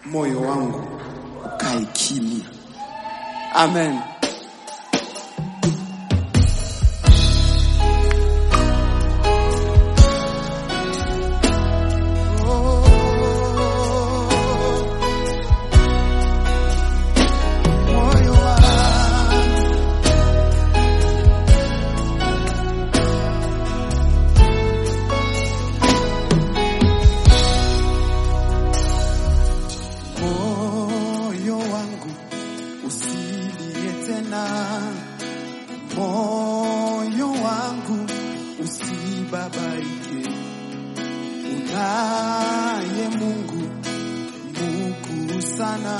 moyo wangu ukae kimya. Amen. Moyo wangu moyo wangu usilie tena, moyo wangu usibabaike. Unaye Mungu mkuu sana,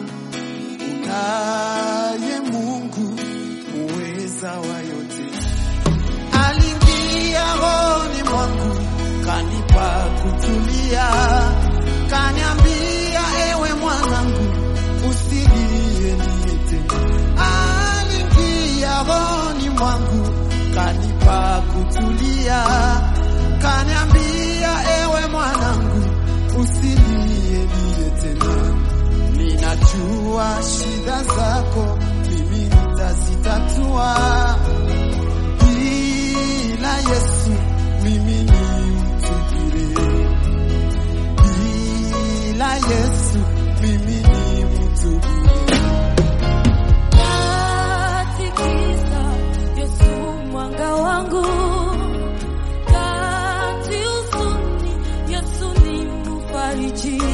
unaye Mungu muweza wa yote. Aliingia rohoni mwangu kanipa kutulia, kaniambia ewe mwanangu, usilie niete. Aliingia rohoni mwangu kanipa kutulia, kaniambia ewe mwanangu, usilie niye tena. Ninajua shida zako, mimi nitazitatua bila Yesu mimi ni mtu bure, bila Yesu mimi ni mtu bure. Katikisa Yesu mwanga wangu, kati huzuni Yesu ni mfariji,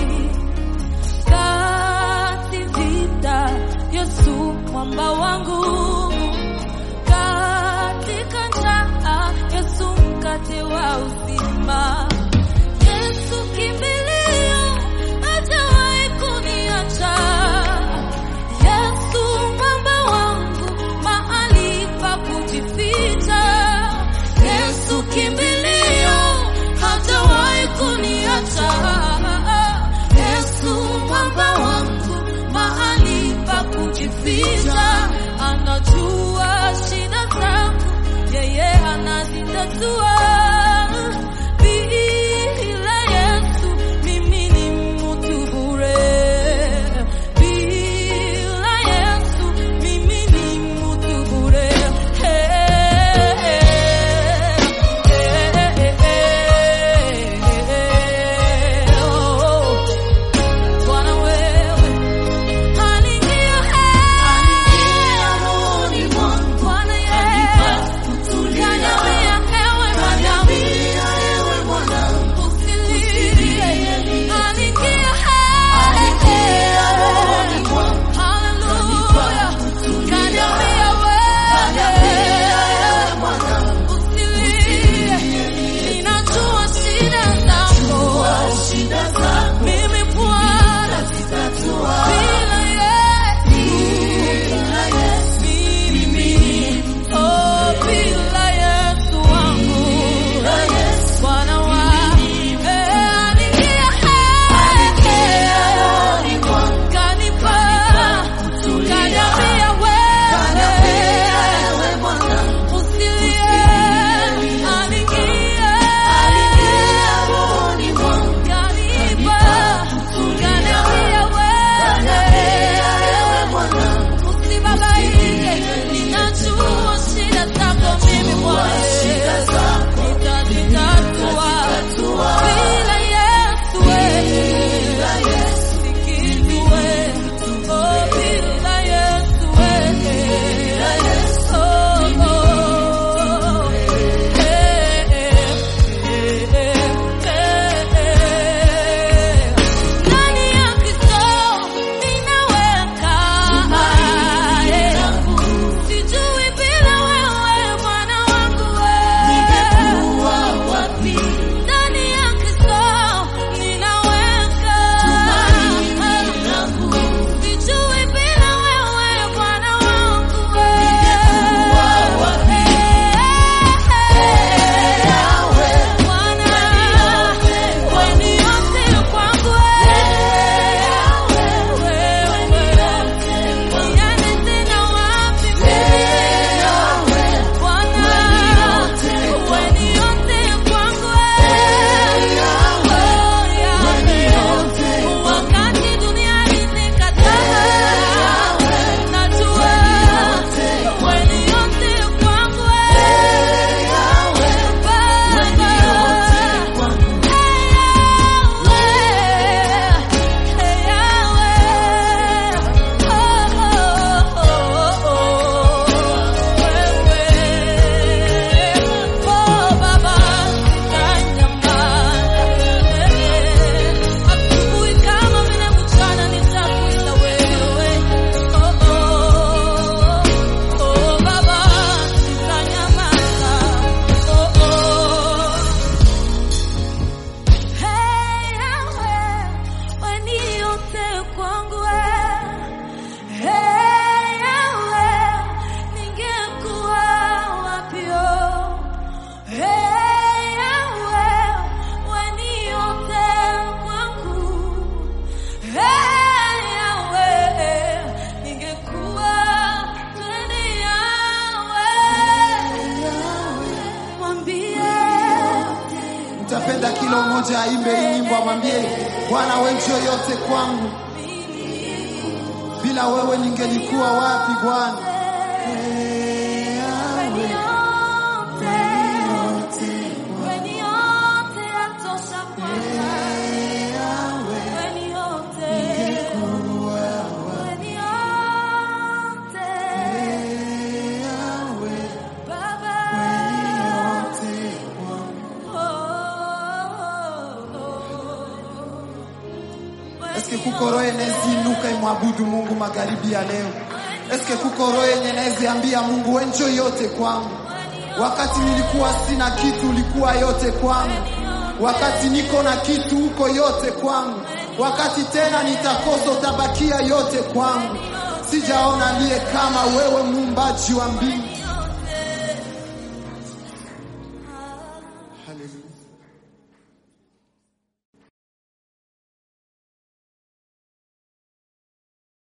kati vita Yesu mwamba wangu, katika njaa Yesu mkate wa uzima. Yesu kimbilio, hajawahi kuniacha. Yesu mwamba wangu, mahali pa kujificha. Yesu kimbilio, hajawahi kuniacha. Yesu mwamba wangu, mahali pa kujificha. Anajua shida zangu, yeye anazitatua. Bila Yesu mimi ni mtu bure. Bila Yesu mimi ni mtu bure. Bwana wewe aliingia rohoni mwangu. Bwana Yesu kaniambia ewe mmoja aimbe hii nyimbo, amwambie Bwana, wewe ndio yote kwangu, bila wewe ningelikuwa wapi Bwana? Eske kuko roho eneziinuka imwabudu Mungu magharibi ya leo? Eske kuko roho yenye neziambia Mungu wewe njo yote kwangu? Wakati nilikuwa sina kitu, ulikuwa yote kwangu. Wakati niko na kitu, uko yote kwangu. Wakati tena nitakosa, utabakia yote kwangu. Sijaona aliye kama wewe, muumbaji wa mbingu